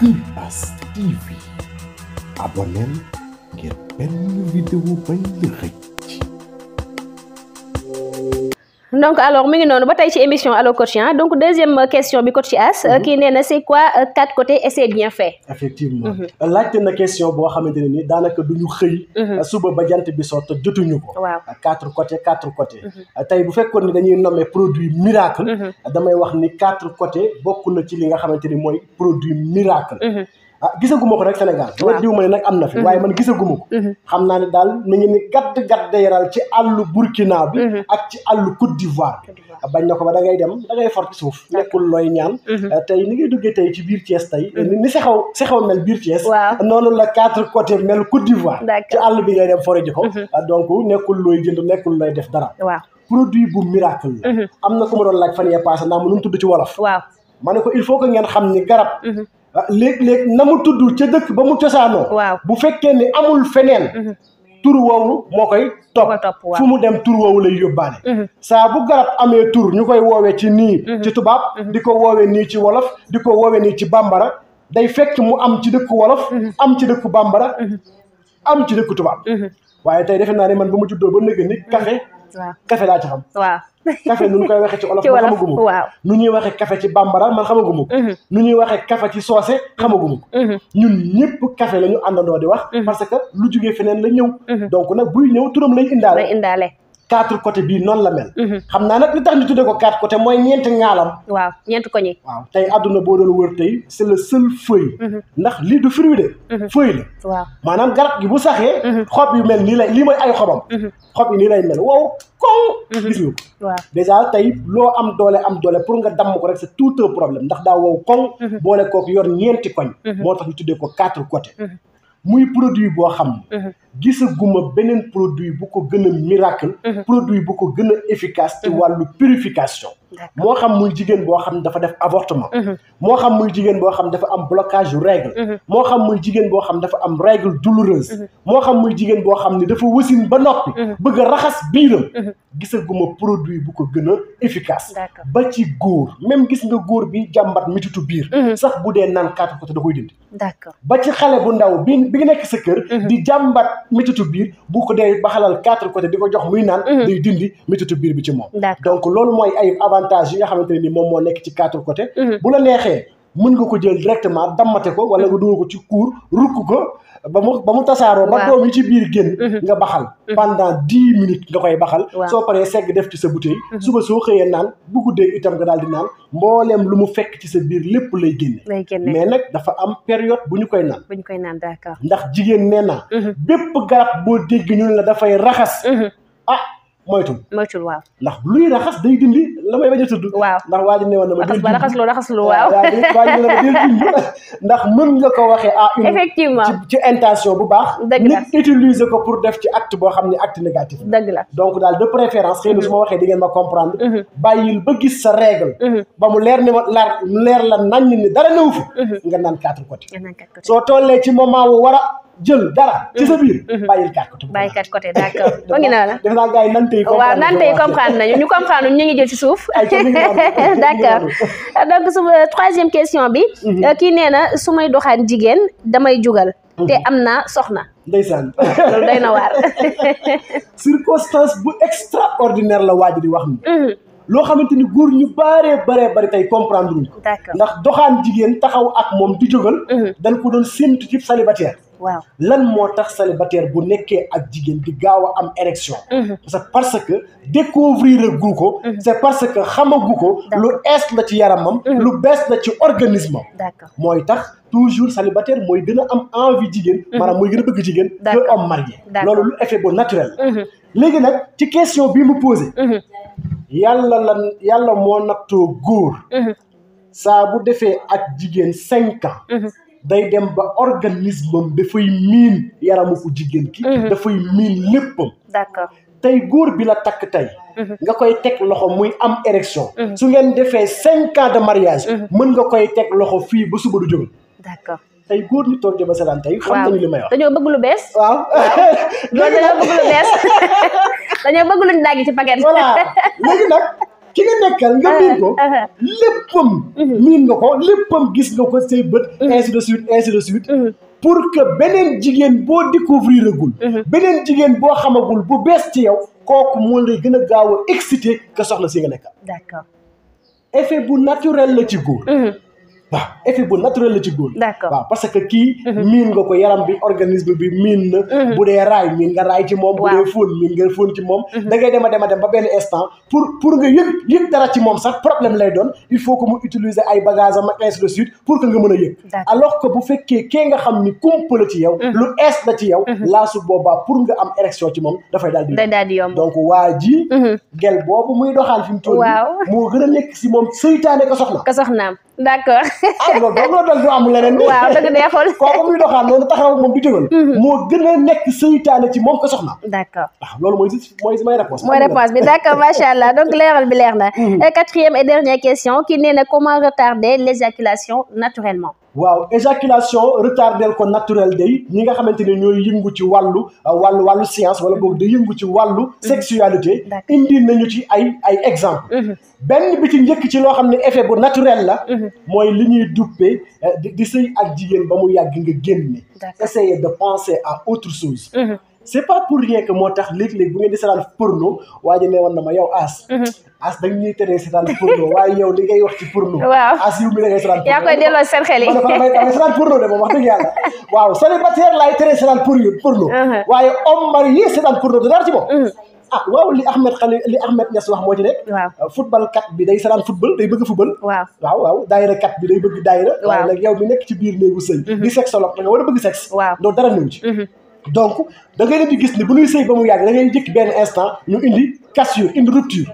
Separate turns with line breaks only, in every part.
Ibass TV abonneel ngir benn vidéo bañ la xëcc
donc alors mi ngi noonu ba tey ci émission Allo Coach hein donc deuxième question bi coach As kii nee na c'est quoi euh, quatre côtés et c'est bien fait
effectivement laajte na question boo xamante ne ni daanaka du ñu xëy suba ba jant bi soo te jotuñu ko
waaw
quatre côtés quatre côtés tey bu fekkoon ni dañuy nommer produit miracle damay wax ni quatre côtés bokk na ci li nga xamante ni mooy produit miracle ah gisaguma ko rek Sénégal
Waaw.
diw ma ne nag am na fi waaye man gisaguma ko xam naa ne daal mi ngi ni gadd gadd yaral ci àllu Burkina bi ak ci àllu Côte d'Ivoire
Côte d'Ivoire.
bañ na ko ba da ngay dem da ngay for ci suuf nekkul looy ñaan tey ni ngay duggee tey ci biir Thiès tey ni ni si xaw si xaw mel biir Thiès
Waaw.
noonu la quatre côtés mel Côte d'Ivoire
D'accord.
ci àll bi ngay dem fore ji ko ah, donc nekkul looy jënd nekkul looy def dara
waaw
produit bu miracle la am na ku ma doon laaj fan yee passé naa mu nu mu tudd ci wolof
waaw
ma ne ko il faut que ngeen xam ni garab ah, léeg-léeg na mu tudd ca dëkk ba mu cosaanoo
Waaw.
bu fekkee ni amul feneen tur woowu moo koy topp
Moo koy topp, waaw.
fu mu dem tur woowu lay yóbbaale saa bu garab amee tur ñu koy woowee ci nii ci tubaab di ko woowee nii ci wolof di ko woowee nii ci bambara day fekk mu am ci dëkku wolof am ci dëkku bambara am ci dëkku tubaab waaye tey defe naa ne man ba mu juddoo ba nëgg ni café
waaw
café laa ci xam
waaw
café nu ñu koy waxee ci olof
Ci
man
wolof,
xamaguma ko
waaw.
nu ñuy waxee café ci bambara man xamaguma ko nu ñuy waxee café ci soose xamaguma ko ñun ñëpp café la ñu àndandoo di wax parce que lu jugee feneen la ñëw donc nag buy ñëw turam lay
day
indaale
indaale
quatre côté bii noonu la mel xam naa nag li tax ñu tuddee ko quatre côté mooy ñeenti ŋaalam
waaw ñeent ko ñi
waaw tey àdduna boo doon wër tey c'est le seul feuille ndax lii du fruit de feuille la
waaw
maanaam garab gi bu saxee xob yu mel nii lay lii mooy ay xobam xob yi nii lay mel wow koŋ gis nga ko
waaw
déjà tey loo am doole am doole pour nga damm ko rek c'est tout un problème ndax daa wow koŋ boole kooku yor ñeenti koñ moo tax ñu tuddee ko quatre côtés muy produit boo xam ne gisaguma beneen produit bu ko gën a miracle produit bu ko gën a efficace ci wàllu purification
D'accord.
moo xam muy jigéen boo xam ne dafa def avortement moo xam muy jigéen boo xam ne dafa am blocage yu règle moo xam muy jigéen boo xam ne dafa am règle douloureuse moo xam muy jigéen boo xam ne dafa wasin ba noppi bëgg a raxas biiram gisaguma produit bu ko gën a efficace
D'accord.
ba ci góor même gis nga góor bi jàmbat mititu biir sax bu dee naan quatre côté da koy dindi
d'accord
ba ci xale bu ndaw bi bi nga nekk sa kër di jàmbat mititu biir bu ko dee ba xalal quatre côté di ko jox muy naan day dindi mititu biir bi ci moom
D'accord.
donc loolu mooy ay avantages yi nga xamante ne ni moom moo nekk ci quatre côté bu la neexee mën nga ko jël directement dammate ko wala nga dugal ko ci kuur rukk ko ba mu ba mu tasaaroo ba
Waaw.
doom yi ci biir génn nga baxal pendant dix minutes nga koy baxal
Waaw.
soo paree segg def ci sa bouteille suba soo xëyee naan bu guddee itam nga daal di naan mbooleem lu mu fekk ci sa biir lépp lay génne
lay génne
mais nag dafa am période bu ñu koy naan
bu ñu koy naan d'accord
ndax jigéen nee naa bépp garab boo dégg ñu ne la dafay raxas ah moytul
moytul waaw
ndax luy raxas day dindi la may bañ a tudd
waaw
ndax waa ji ne woon na ma
raxas
del
ba
dindi.
raxas lu raxas lu waaw
waa ji waa ji ne ma del dindi ndax mën nga ko waxee à une
effectivement
ci ci intention bu baax
Dëgg la.
nit utiliser ko pour def ci acte boo xam ne acte négatif la
dëgg la
donc daal de préférence xëy na su ma waxee di ngeen ma comprendre bàyyil ba gis sa règle ba mu leer ni ma leer leer la nañ ni dara newu fi nga naan quatre côté
nga naan quatre côté
soo tollee ci moment wu war a jël dara ci sa biir bàyyil quatre côté
bàyyi quatre côté d'accord mu ngi noonu
def naa gars yi nante yi
waaw naan tey comprendre nañu ñu comprendre ñu ngi jël ci suuf
Ay, ca mi ngi noonu.
d'accord donc suma troisième question bi kii nee na su may doxaan jigéen damay jugal te am naa soxna
ndeysaan
loolu day na waar
circonstance bu extraordinaire la waaj di wax ni loo xamante ni góor ñu baaree baree bari tey comprendre luñ ko
d'accord
ndax doxaan jigéen taxaw ak moom di jógal dañ ko doon séntu ci célibataire
waaw
lan moo tax célibataire bu nekkee ak jigéen di gaaw a am érection c'est parce que découvrir gu ko c'est parce que xamagu ko lu ees la ci yaramam lu bees la ci organisme am
d'accord
mooy tax toujours célibataire mooy gën a am envie jigéen maanaam mooy gën a bëgg jigéen que
D'accord.
homme marié
D'accord.
loolu lu effet bu naturel la léegi nag ci question bi mu posé yàlla la yàlla moo nattoo góor saa bu defee ak jigéen cinq ans day dem ba organisme am dafay miin yaramu ko jigéen ki dafay miin léppam
d'accord
tey góor bi la takk tey nga koy teg loxo muy am érection su ngeen defee cinq ans de mariage mën nga koy teg loxo fii ba suba du jógal
d'accord
tey góor ñi toog di ma seetaan tey xam nañu li may wax
dañoo bëgg lu bees
waaw
loolu dañoo bëgg lu bees dañoo bëgg luñ dagg ci paquet
voilà léegi nag ki nga nekkal nga miin ko
Uh, uh.
léppam miin nga ko léppam gis nga ko say bët ainsi de suite ainsi de suite pour que beneen jigéen boo découvrir agul beneen jigéen boo xamagul bu bees ci yow kooku moo lay gën a gaaw a excité que soxna si nga nekkal
d'accord
effet bu naturel la ci góor waaw effet bu naturel la ci góor
D'accord.
waaw parce que kii miin nga ko yaram bi organisme bi miin na bu dee raay miin nga raay ci moom bu
Waaw.
dee fóon miin nga fóon ci moom da ngay dem a dem a dem ba benn instant pour pour nga yëg yëg dara ci moom sax problème lay doon il faut que mu utiliser ay bagages am ak ainsi de suite pour que nga mën a yëg
D'accord.
alors que bu fekkee kee nga xam ni kumpa la ci yow lu ees la ci yow laa su boobaa pour nga am érection ci moom dafay daal di
day daal di yomb
donc waa ji gel boobu muy doxaan fi mu toll nii
Waaw.
moo gën a nekk si moom seytaane ko soxna
ka soxnaam d'accord
ah loolu dong la doon du am leneen
waaw dëgg neexul
kooku muy doxaan noonu taxaw ak moom di tëgal moo gën a nekk seytaane ci moom ko soxna
d'accord
waaw loolu mooy si mooy si may réponse
mooy réponse bi d'accord macha allah donc leeral bi leer na Et quatrième et dernière question ki nee na comment retarder l'éjaculation naturellement
waaw éjaculation retardel ko naturel day ñi nga xamante ne ñooy yëngu ci wàllu wàllu wàllu science wala boobu da yëngu ci wàllu sexualité
D'accord.
indi nañu ci ay ay exemple benn bi ci njëkk ci loo xam ne effet bu naturel la mooy li ñuy duppee eh, di di sëy ak jigéen ba mu yàgg nga génne
D'accord.
essayer de penser à autre chose c'est pas pour rien que moo tax léeg-léeg bu ngeen di seetaan porno waa ji ne woon na ma yow as as dañ ñuy teree seetaan porno waaye yow li ngay wax ci porno
Waaw.
as yow mi da ngay seetaan
yaa koy delloo seen xel yi
ma ne ko damay damay seetaan porno de moom wax dëgg yàlla waaw célibataire laay teree seetaan pour porno
Uh-huh.
waaye homme marié seetaan porno du dara ci moom ah waaw li Ahmed Khali li Ahmed Niass wax moo ci nekk
Waaw.
football kat bi day seetaan football day bëgg football
waaw
waaw waaw daayira kat bi day bëgg daayira
Waaw.
waaye nag yow mi nekk ci biir néegu sëy di sexologue da nga war a bëgg sexe
Waaw.
doo dara ñëw ci donc da ngay leen di gis ni bu ñuy sëy ba mu yàgg da ngay jëkk benn instant ñu indi cassure indi rupture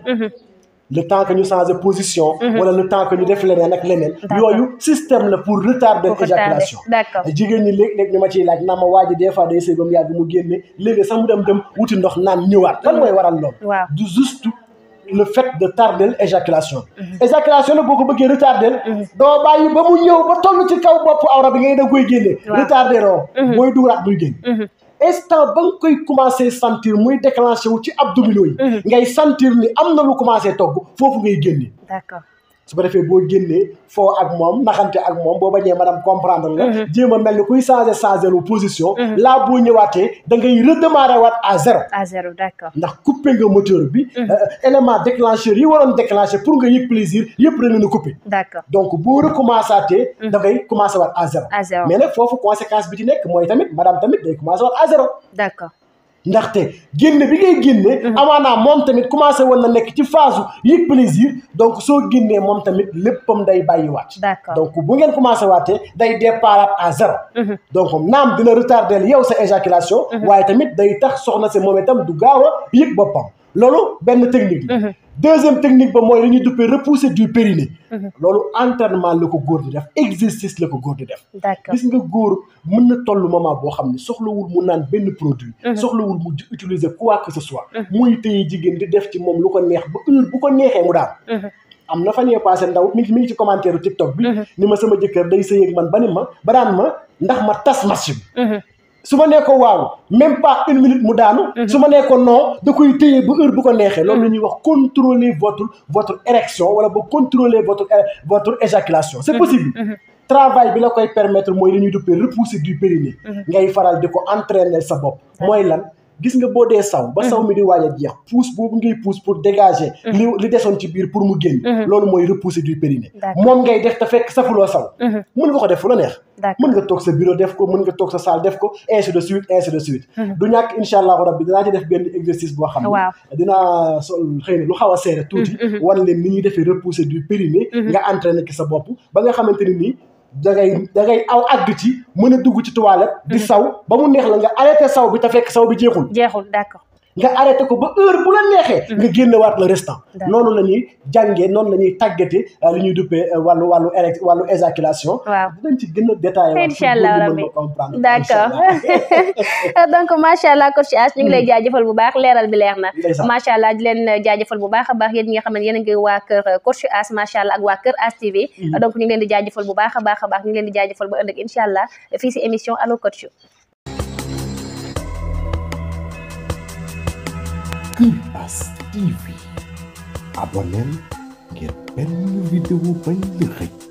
le temps que ñu changer position wala le temps que ñu def leneen ak leneen yooyu système la pour retarder
Pour retarder.
éjaculation
D'accord.
jigéen ñi léeg-léeg ñu ma ciy laaj naa ma waa ji des fois day sëy ba mu yàgg mu génne léegi sax mu dem dem wuti ndox naan ñëwaat lan mooy waral loolu
Waaw.
du juste le fait de tarder éjaculation éjaculation nag boo ko bëggee retarder doo bàyyi ba mu ñëw ba toll ci kaw bopp awra bi ngay da koy génne
Waaw.
retarder oo mooy dugalaat muy génn instant ba nga koy commencé sentir muy déclenché wu ci abdominaux yi ngay sentir ni am na lu commencé togg foofu ngay génne
d'accord
su ko defee boo génnee foo ak moom naxante ak moom boo bañee madame comprendre nga jéem a mel ni kuy changé changé lu position là boo ñëwaatee da ngay redémarrer waat à zéro
à zéro d'accord
ndax coupé nga moteur bi euh, élément déclencheur yi waroon déclenché pour nga yëg plaisir yëpp da leen a coupé
d'accord
donc boo recommencé atee da ngay commencé waat à zéro
À zéro.
mais nag foofu conséquence bi ci nekk mooy tamit madame tamit day commencé waat à zéro
d'accord
ndaxte génne bi ngay génne amaanaa moom tamit commencé woon na nekk ci phase yëg plaisir donc soo génnee moom tamit léppam day bàyyiwaat
D'accord.
donc bu ngeen commencé waatee day départ à zéro donc naam dina retardel yow sa éjaculation waaye tamit day tax soxna si moom itam du gaaw a yëg boppam loolu benn technique la deuxième technique ba mooy li ñuy duppee repousser du périnée loolu entraînement la ko góor di def exercice la ko góor di def
d'accord
gis nga góor mën na toll moment boo xam ne soxlawul mu naan benn produit soxlawul mu utiliser quoi que ce soit muy téye jigéen di def ci moom lu ko neex ba heure bu ko neexee mu daan am na fan yee passé ndaw mi ngi mi ngi ci commentaire TikTok bi ni ma sama jëkkër day sëy ak man ba ni ma ba daan ma ndax ma tas match bi su ma nee ko waaw même pas une minute mu daanu su ma nee ko non da koy téye ba heure bu ko neexee loolu la ñuy wax contrôler votre votre érection wala ba contrôler votre votre éjaculation c'est possible travail bi la koy permettre mooy li ñuy duppee repousser du périnée ngay faral di ko entraîner sa bopp mooy lan gis nga boo dee saw ba saw mi di waaj a jeex pousse boobu ngay pousse pour dégager li li desoon ci biir pour mu génn loolu mooy repousser du périnée moom ngay def te fekk safuloo saw mën nga ko def fu la neex mën nga toog sa bureau def ko mën nga toog sa salle def ko ainsi de suite ainsi de suite du ñàkk incha allahu rabbi dinaa ci def benn exercice boo xam ne dinaa sol xëy na lu xaw a seere tuuti wan leen ni ñuy defee repousser du périnée nga entraîner ki sa bopp ba nga xamante ni nii da ngay da ngay aw àgg ci mën a dugg ci toilette di saw ba mu neex la nga arrêté saw bi te fekk saw bi jeexul
jeexul d'accord
nga arrêté ko ba heure bu la neexee nga génne waat le restant noonu la ñuy jàngee noonu la ñuy tàggate li ñuy duppee wàllu wàllu érec wàllu éjaculation
waaw
dinañ ci gën a détaillé
incha allah rabbi
comprendre
d'accord donc macha allah coach As ñu ngi lay jaajëfal bu baax leeral bi leer na macha allah di leen jaajëfal bu baax a baax yéen ñi nga xam ne yéen a ngi waa kër coach As macha allah ak waa kër As TV donc ñu ngi leen di jaajëfal bu baax a baax a baax ñu ngi leen di jaajëfal ba ëllëg incha allah fii si émission allo coach
Kër As TV abonneel ngir benn vidéo bañ la xëj